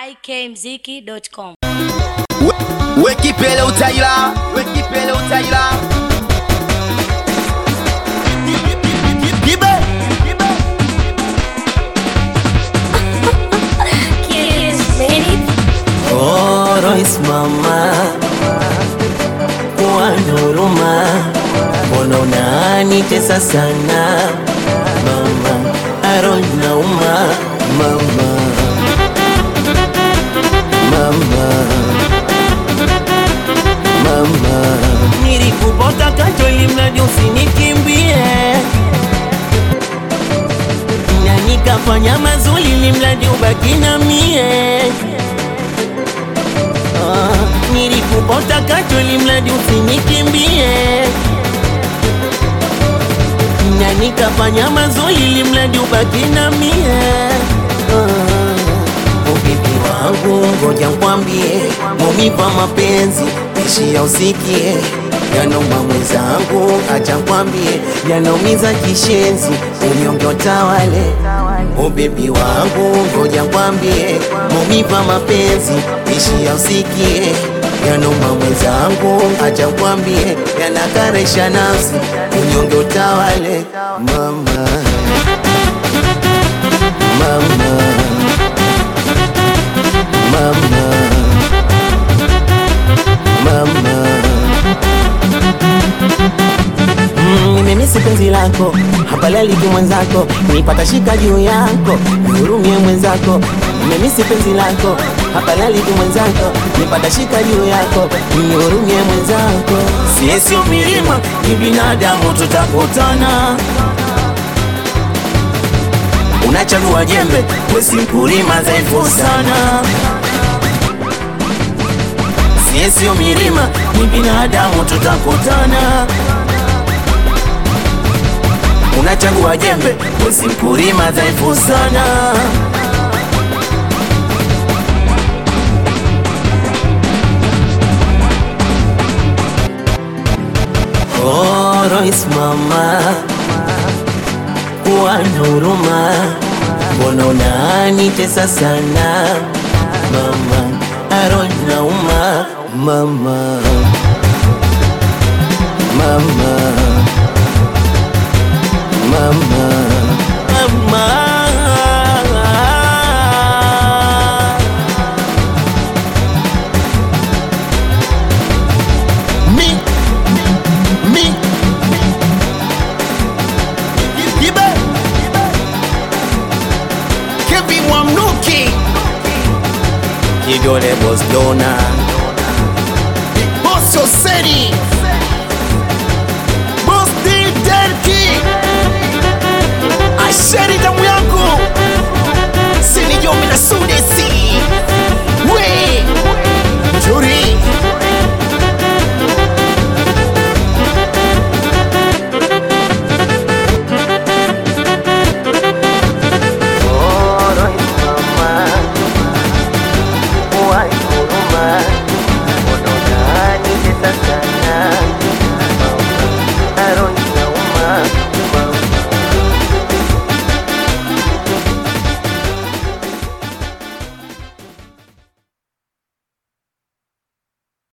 ikmziki.com. wekipele utaila wekipele utaila Kibe. Oh, Royce mama, kuwa na huruma, mbona unanitesa sana mama, aro nauma mama, mama, mama, nilikupota kacho ili mradi usinikimbie na nikafanya mazuri ili mradi ubaki na mie Ah, nilikupota kacho ili mradi usinikimbie na nikafanya mazuri ili mradi ubaki na mie Ah, ubibi wangu ngoja nkwambie mumipa mapenzi ishia usikie yanauma mwenzangu acha nkwambie yanaumiza kishenzi unyonge utawale ubibi wangu ngoja nkwambie mumipa mapenzi ishia usikie yanauma mwenzangu acha nkwambie yanakaresha nafsi unyonge utawale mama mama mama mama Mm, nimemisi penzi lako hapalali tu mwenzako nipata shika juu yako nihurumie mwenzako nimemisi penzi lako hapalali tu mwenzako nipata shika juu yako nihurumie mwenzako sisi milima ni binadamu tutakutana unachagua jembe wesi mkulima dhaifu sana sisi milima ni binadamu tutakutana unachagua jembe wesi mkulima dhaifu sana Oh, Royce mama, kuwa na huruma, mbona unanitesa sana mama, aro nauma mama, mama, mama, mama. Mi. Mi. Kibe. Kevin Wamnuki Kidole boss dona Boss Oseri Boss D Derki Asheri the